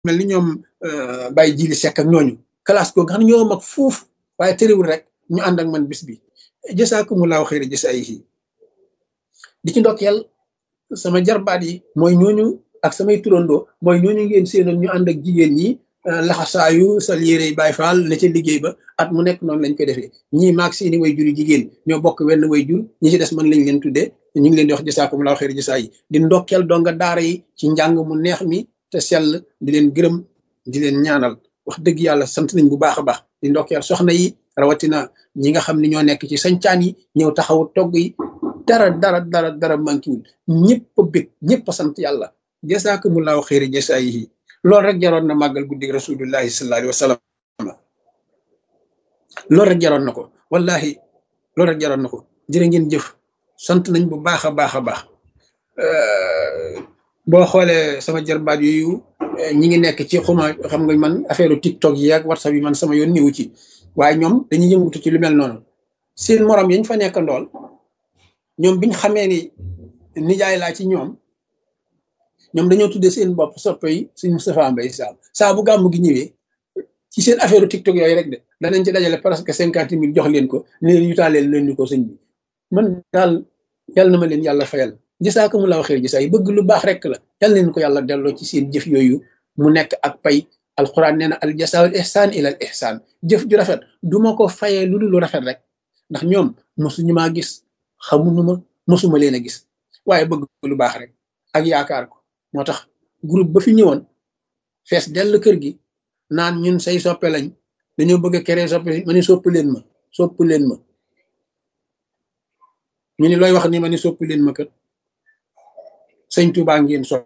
mel ni ñoom Baye Jili Seck ak ñooñu classe ko nga xam ne ñoo mag fuuf waaye terewul rek ñu ànd ak man bis bi jasaakumulaahu xayra jasaayihi di ci ndokkeel sama jarbaat yi mooy ñooñu ak samay turandoo mooy ñooñu ngeen séenoon ñu ànd ak jigéen ñi laxasaayu sa yére yi Baay Faal ne ca liggéey ba at mu nekk noonu lañ koy defee ñii maag seeni way juri jigéen ñoo bokk wenn way jur ñi ci des man lañ leen tuddee ñu ngi leen di wax jasaakumulaahu xayra jasaayi di ndokkeel donga daara yi ci njàng mu neex mi te sell di leen gërëm di leen ñaanal wax dëgg yàlla sant nañ bu baax a baax di ndokkeel soxna yi rawatina ñi nga xam ne ñoo nekk ci sañcaan yi ñëw taxawu togg yi dara dara dara dara mankiwul ñëpp a bég ñëpp a sant yàlla jasaakumullahu xayri jasaayihi loolu rek jaroon na màggal guddi rasulullahi sallallahu alayhi wa sallam loolu rek jaroon na ko wallahi loolu rek jaroon na ko jërë ngeen jëf sant nañ bu baax a baax a baax boo xoolee sama jarbaat yooyu ñi ngi nekk ci xuma xam nga man affaire tiktok yi ak whatsapp yi man sama yoon niwu ci waaye ñoom dañuy yëngutu ci lu mel noonu seen morom yañ fa nekk ndool ñoom biñ xamee ni nijaay laa ci ñoom ñoom dañoo tuddee seen bopp soppe yi suñ Moustapha Mbaye Sam saa bu gàmmu gi ñëwee ci seen affaire tiktok yooyu rek de danañ ci dajale presque cinquante mille jox leen ko ne leen yutaaleel leen ni ko sëñ bi man daal yàlla na ma leen yàlla fayal jasaakumullahu xayr jasaa yi bëgg lu baax rek la yal leen ko yàlla delloo ci seen jëf yooyu mu nekk ak pay alquran nee na al jasaawul ihsaan ilal ihsaan jëf ju rafet du ma ko fayee lu dul lu rafet rek ndax ñoom mosuñu maa gis xamuñu ma mosuma leen a gis waaye bëgg lu baax rek ak yaakaar ko moo tax groupe ba fi ñëwoon fees dell kër gi naan ñun say soppe lañ dañoo bëgg a keree soppe ma ni sopp leen ma sopp leen ma ñu ni looy wax ni ma ni sopp leen ma kër sëñ Tuubaa ngeen sopp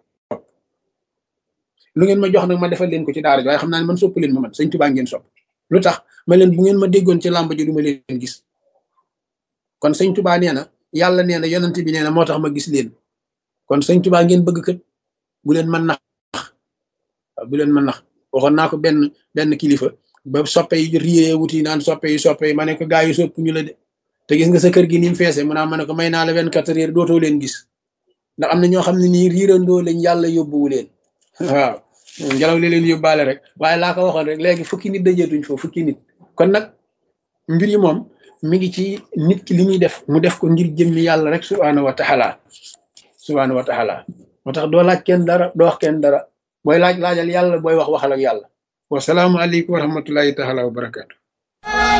lu ngeen ma jox nag ma defal leen ko ci daara ji waaye xam naa ne man sopp leen ma man sëñ Tuubaa ngeen sopp lu tax ma leen bu ngeen ma déggoon ci làmb ji du ma leen gis kon sëñ Tuubaa nee na yàlla nee na yonent bi nee na moo tax ma gis leen kon sëñ Tuubaa ngeen bëgg kët bu leen mën nax bu leen mën nax waxoon naa ko benn benn kilifa ba soppe yi riyee wuti naan soppe yi soppe yi ma ne ko gaa yi sopp ñu la de te gis nga sa kër gi ni mu feese mu naa ma ne ko may naa la vingt-quatre heures dootoo leen gis ndax am na ñoo xam ne nii riirandoo lañ yàlla yóbbuwu leen waaw ngelaw li leen yóbbaale rek waaye laa ko waxoon rek léegi fukki nit dajeetuñ foofu fukki nit kon nag mbir yi moom mi ngi ci nit ki li muy def mu def ko ngir jëmmi yàlla rek subhaanahu wa taala subhaanahu wa taala moo tax doo laaj kenn dara doo wax kenn dara booy laaj laajal yàlla booy wax waxal ak yàlla wasalaamu aleykum wa rahmatullahi taala wa barakaatu